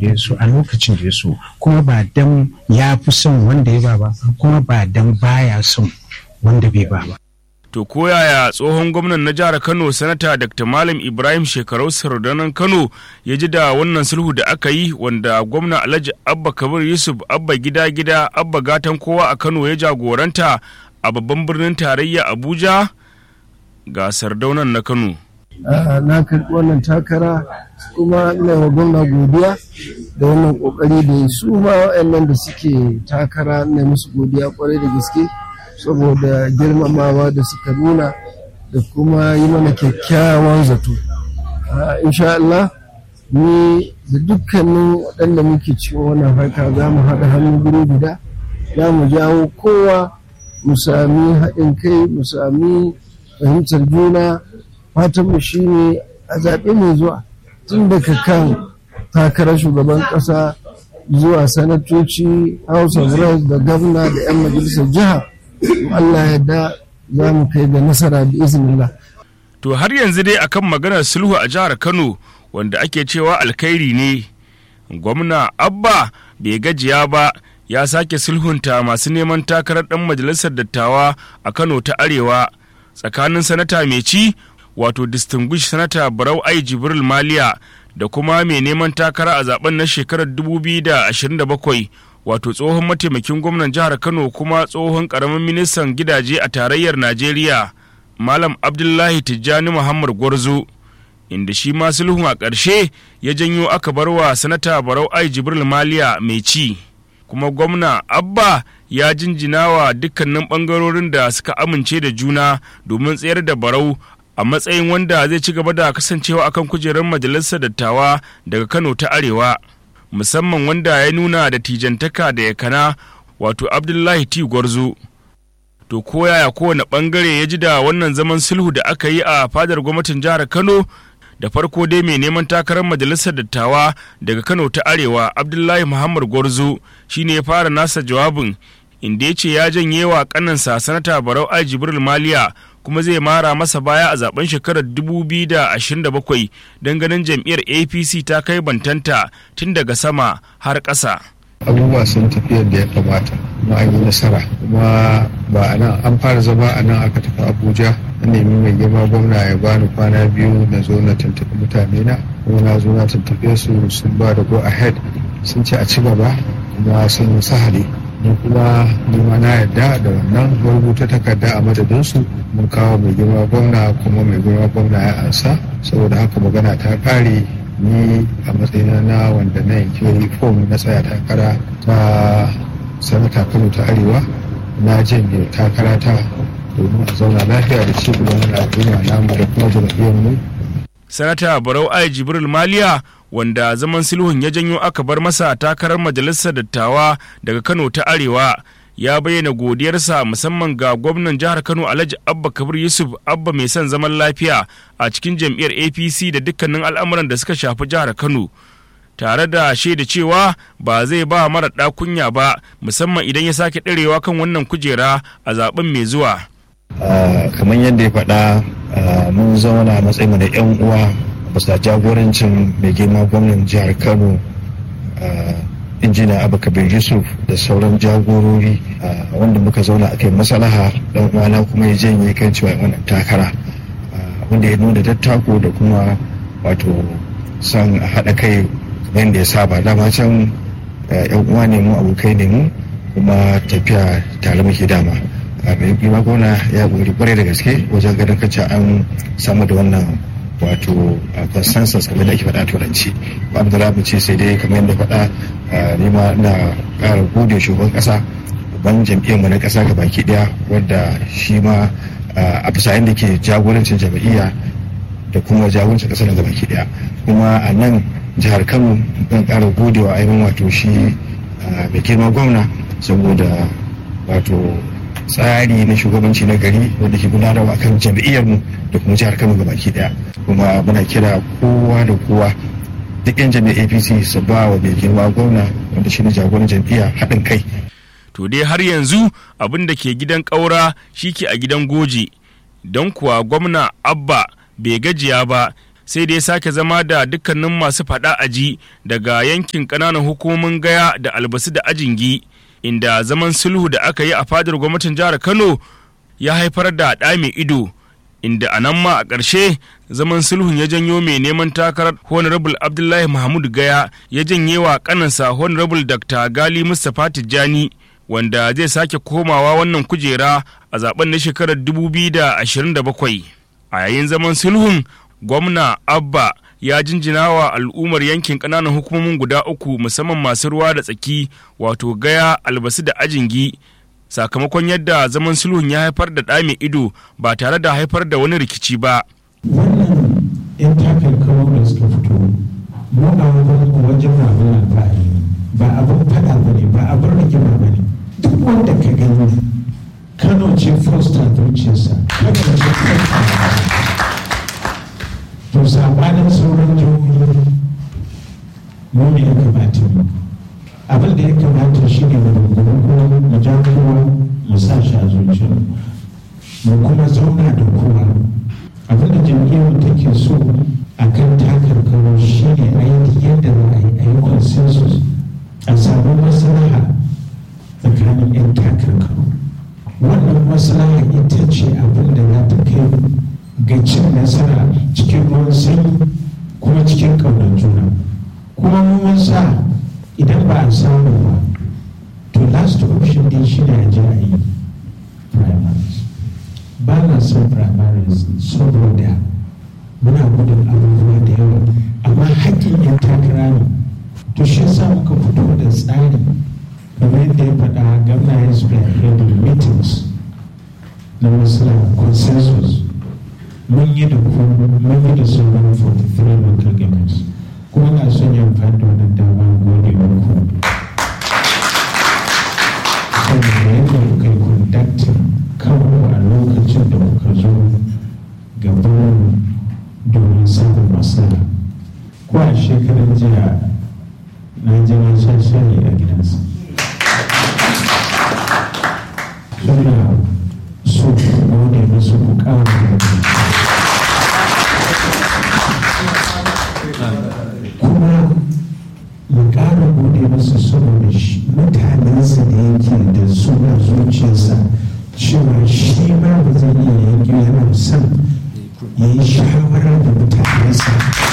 da ya so a lokacin da ya so kuma ba dan ya fi son wanda ya ba ba kuma ba dan baya son wanda bai ba ba To koyaya tsohon gwamnan na jihar Kano sanata Dr. Malam Ibrahim Shekarau Sardanan Kano ya ji da wannan sulhu da aka yi wanda gwamna Alhaji Abba Kabir Yusuf Abba gida gida Abba gatan kowa a Kano ya jagoranta a babban birnin tarayya Abuja ga Sardaunan na Kano. na karɓi wannan takara kuma ina wa gwamna godiya da wannan ƙoƙari da ya su ma waɗannan da suke takara na musu godiya kwarai da gaske saboda girmamawa da suka nuna da kuma yi mana kyakkyawan zato insha Allah ni da dukkanin waɗanda muke cikin wannan harka za mu haɗa hannu guri guda za mu jawo kowa mu sami haɗin kai mu sami fahimtar juna fatanmu shi ne a zaɓe mai zuwa tun daga kan takarar shugaban ƙasa zuwa sanatoci house of reps da gwamna da 'yan majalisar jiha Allah yadda za mu kai ga nasara da iznillah. To har yanzu dai akan maganar sulhu a jihar Kano wanda ake cewa alkhairi ne. Gwamna Abba bai gajiya ba ya sake sulhunta masu neman takarar ɗan majalisar dattawa a Kano ta Arewa tsakanin sanata mai ci wato distinguished sanata Barau Ai Jibril Maliya da kuma mai neman takara a zaben na shekarar 2027 wato tsohon mataimakin gwamnan jihar kano kuma tsohon karamin ministan gidaje a tarayyar najeriya malam abdullahi tijjani muhammad gwarzo inda shi ma sulhun a ƙarshe ya janyo aka bar wa sanata barau ai jibril maliya mai ci kuma gwamna abba ya jinjina wa dukkanin ɓangarorin da suka amince da juna domin tsayar da barau a matsayin wanda zai ci gaba da kasancewa akan kujerar majalisar dattawa daga kano ta arewa musamman wanda ya nuna da tijantaka da yakana wato abdullahi t gwarzo to ko yaya kowane bangare ya ji da wannan zaman sulhu da aka yi a fadar gwamnatin jihar kano da farko dai mai neman takarar majalisar dattawa daga kano ta arewa abdullahi muhammad gwarzo shine ya fara nasa jawabin inda ya ce ya janye wa kanansa sanata barau ai jibril maliya kuma zai mara masa baya a zaben shekarar 2027 don ganin jam'iyyar apc ta kai bantanta tun daga sama har ƙasa. abubuwa sun tafi yadda ya kamata kuma an yi nasara kuma ba a nan an fara zama a nan aka tafi abuja na nemi mai girma gwamna ya bani kwana biyu na zo na tuntuɓi mutane na kuma na zo na tuntuɓe su sun ba da go ahead sun ce a ci gaba kuma sun yi sahali ni kuma nima na yarda da wannan rubuta takarda a madadinsu mun kawo mai girma gwamna kuma mai girma gwamna ya ansa saboda haka magana ta kare ni a matsayina na wanda na yanke fom na tsaya takara ta sanata kano ta arewa na janye takara ta domin a zauna lafiya da ci gaban wani al'umma namu da kuma jam'iyyar mu sanata barau ai jibril maliya wanda zaman sulhun ya janyo aka bar masa takarar majalisar dattawa daga kano ta arewa ya bayyana godiyarsa musamman ga gwamnan jihar kano alhaji abba kabir yusuf abba mai son zaman lafiya a cikin jam'iyyar apc da dukkanin al'amuran da suka shafi jihar kano tare da shaida cewa ba zai ba mara ɗakunya ba musamman idan ya sake ɗarewa kan wannan kujera a zaben mai zuwa kamar yadda ya faɗa mun zauna matsayin da 'yan uwa bisa jagorancin mai girma gwamnan jihar kano injina abubakar yusuf da sauran jagorori wanda muka zauna a kai masalaha dan uwana kuma ya janye kan cewa wannan takara wanda ya nuna dattako da kuma wato son a haɗa kai kamar da ya saba dama can yan uwa ne mu abokai ne mu kuma tafiya tare muke dama mai girma gona ya ƙoƙari kwarai da gaske wajen ganin kacce an samu da wannan wato consensus kamar da ake faɗa turanci ba da mu ce sai dai kamar yadda faɗa ne ma na ƙara gode shugaban ƙasa ban jam'iyyar mu na ƙasa ga baki ɗaya wadda shi ma a bisa yadda ke jagorancin jam'iyya da kuma jagorancin ƙasa ga baki ɗaya kuma a nan jihar kano zan ƙara gode wa ainihin wato shi mai girma gwamna saboda wato tsari na shugabanci na gari wanda ke gudanarwa kan jam'iyyar mu da kuma jihar Kano baki daya kuma muna kira kowa da kowa duk yan jami'ar APC su ba wa mai girma gwamna wanda shi ne jagoran jam'iyya haɗin kai to dai har yanzu abin da ke gidan ƙaura shi ke a gidan goje don kuwa gwamna abba bai gajiya ba sai da ya sake zama da dukkanin masu faɗa aji daga yankin ƙananan hukumomin gaya da albasu da ajingi inda zaman sulhu da aka yi a fadar gwamnatin jihar kano ya haifar da ɗa mai ido inda a nan ma a ƙarshe zaman sulhun ya janyo mai neman takarar honorable abdullahi mahmud gaya ya janye wa kanansa honorable dr gali mustapha tijjani wanda zai sake komawa wannan kujera a zaben na shekarar 2027 a yayin zaman sulhun gwamna abba ya jinjina wa al'ummar yankin ƙananan hukumomin guda uku musamman masu ruwa da tsaki wato gaya albasu da ajingi sakamakon yadda zaman sulhun ya haifar da ɗa mai ido ba tare da haifar da wani rikici ba. wannan yan takarkaru da suka fito mu a wajen wajen abin alfahari ba abin fada ba ne ba abin rigima ba ne duk wanda ka gani kano ce fosta zuciyarsa kano ce fosta to sabanin sauran jihohi mu ne ya kamata mu abin da ya kamata shi ne mu kuma mu ja kowa mu sa shi a zuciyar mu kuma zauna da kowa abin da jam'iyyar take so a kan takarkaru shi ne aiki yadda za a yi a yi consensus a samu maslaha tsakanin 'yan takarkaru wannan maslaha ita ce abin da za ta kai ga cin nasara cikin ruwan sanyi kuma cikin ƙaunar juna kuma mun sa idan ba a samu ba to last option din shi ne a ji a yi primaries ba na son primaries saboda muna gudun abubuwa da yawa amma haƙƙin yan takara ne to shi sa muka fito da tsari kamar yadda ya faɗa gamna ya spearheaded meetings na masala consensus mun yi da ku mun yi da sauran 43 local governments kuma na son yin amfani da wannan dama gode muku saboda yadda kuka yi conducting kanku a lokacin da kuka zo gaban domin samun matsala ko a shekarar jiya na je na sha shayi a gidansa suna so ku gode musu ku kawo kuma mu ƙara gode musu saboda mutanensa da yake da suna zuciyarsa cewa shi ma ba zai iya yanki yana son ya yi shawara da mutanensa.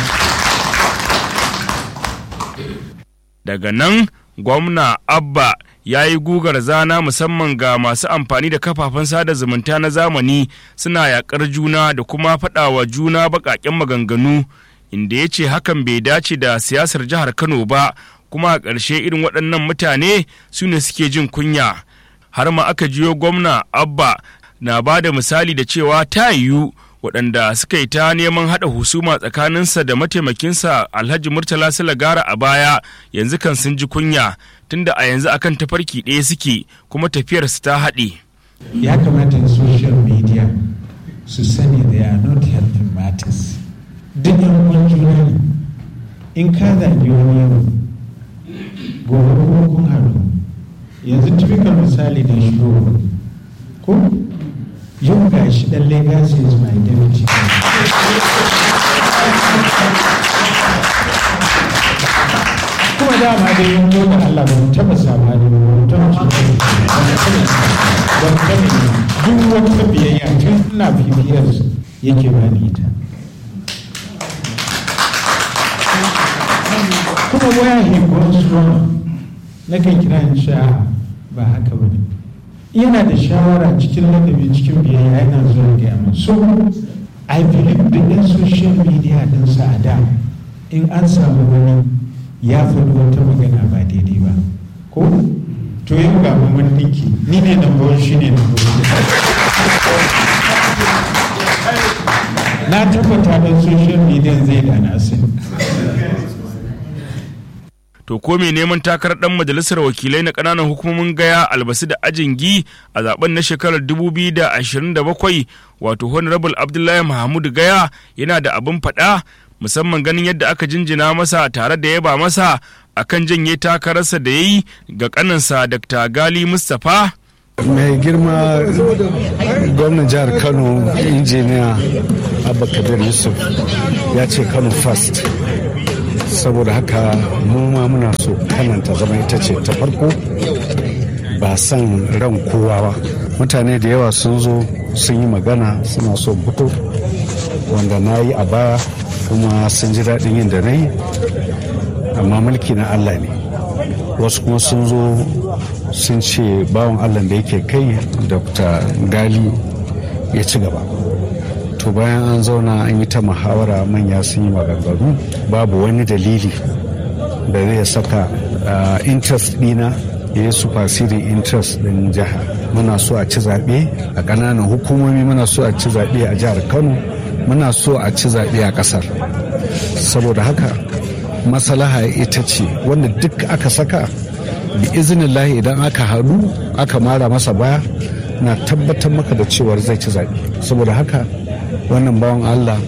Daga nan gwamna Abba ya yi gugar zana musamman ga masu amfani da kafafen sada zumunta na zamani suna yakar juna da kuma faɗawa juna baƙaƙen maganganu inda ya ce hakan bai dace da siyasar jihar Kano ba kuma a ƙarshe irin waɗannan mutane su ne suke jin kunya. har ma aka jiyo gwamna abba na ba da misali da cewa ta yiwu waɗanda suka yi ta neman haɗa husuma tsakaninsa da mataimakinsa alhaji murtala silagara a baya yanzu kan sun ji kunya tunda a yanzu akan tafarki ɗaya suke kuma tafiyarsu ta haɗe. ya kamata social media su sani they are not helping matters duk yan uwan juna ne in ka zagi wani yau gobe kuma kun haɗu yanzu typical misali da shi ko yau ga shi dan legacy is my deputy kuma dama dai yin zo da Allah ba mu taba sama da ba mu taba ci ba mu taba duk wata biyayya tun ina bibiyar yake ba ni ita kuma waya he goes wrong na kan kira in sha ba haka ba ne yana da shawara cikin ladabi cikin biyayya yana zuwa ga yamin so i believe da ɗin social media ɗin sa a da in an samu wani ya faɗi wata magana ba daidai ba ko to yau ga mun ɗinki ni ne na bawon shi ne na na tabbata don social media zai da na sani to ko mai neman takarar dan majalisar wakilai na kananan hukumomin gaya albasu da ajingi a zaben na shekarar 2027 wato honorable abdullahi mahmud gaya yana da abin faɗa musamman ganin yadda aka jinjina masa tare da yaba masa akan janye takararsa da ya yi ga kaninsa dr gali mustapha mai girma gwamnan jihar kano injiniya abba kabir yusuf ya ce kano first saboda haka mu ma muna so kananta zama ita ce ta farko ba san ran kowa ba mutane da yawa sun zo sun yi magana suna so fito wanda na yi a baya kuma sun ji daɗin yin da na yi amma mulki na allah ne wasu kuma sun zo sun ce bawan allah da yake kai dr gali ya ci gaba to bayan an zauna an yi ta muhawara manya sun yi maganganu babu wani dalili da zai saka interest dina ya yi superseding interest din jiha muna so a ci zaɓe a ƙananan hukumomi muna so a ci zaɓe a jihar kano muna so a ci zaɓe a ƙasar saboda haka masalaha ita ce wanda duk aka saka bi izinillahi idan aka haɗu aka mara masa baya na tabbatar maka da cewar zai ci zaɓe saboda haka wannan bawan allah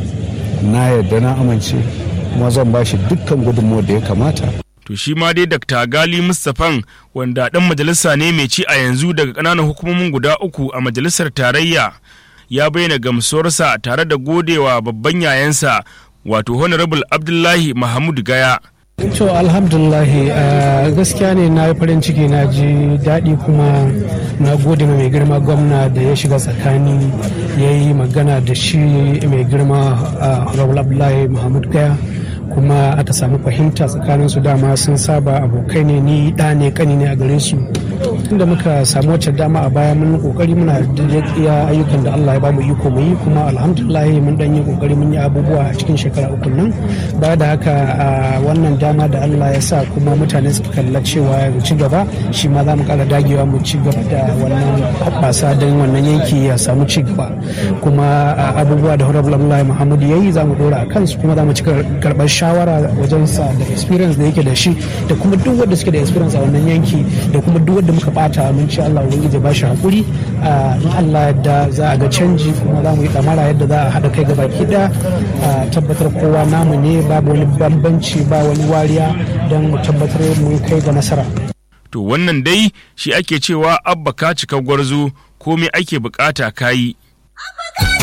na yarda na amince kuma zan ba shi dukkan gudunmawar da ya kamata to shi ma dai Dr. Gali Mustafan wanda ɗan majalisa ne mai ci a yanzu daga ƙananan hukumomin guda uku a majalisar tarayya ya bayyana gamsuwarsa tare da godewa babban yayansa wato Honorable Abdullahi Mahmud Gaya. To alhamdulahi gaskiya ne na yi farin ciki na ji daɗi kuma na gode ma mai girma gwamna da ya shiga tsakani ya yi magana da shi mai girma Honorable Abdullahi Mahmud Gaya. kuma aka samu fahimta tsakanin su dama sun saba abokai ne ni da ne kani ne a gare su tunda muka samu wacce dama a baya mun kokari muna iya ayyukan da Allah ya bamu iko mu yi kuma alhamdulillah mun dan yi kokari mun yi abubuwa a cikin shekara uku nan baya da haka wannan dama da Allah ya sa kuma mutane suka kalla cewa mu ci gaba shi ma za mu kara dagewa mu ci gaba da wannan hoɓɓasa don wannan yanki ya samu ci gaba kuma abubuwa da Honorable Abdullahi Muhammad yayi za mu dora a kansu kuma za mu ci karɓar shawara wajen sa da experience da yake da shi da kuma duk wanda suke da experience a wannan yanki da kuma duk wanda muka bata mun ci Allah ubangiji ba shi hakuri in Allah yadda za a ga canji kuma za mu yi damara yadda za a haɗa kai gaba ki da tabbatar kowa namu ne babu wani bambanci ba wani wariya don mu tabbatar mu kai ga nasara to wannan dai shi ake cewa abba ka cika gwarzo komai ake bukata kayi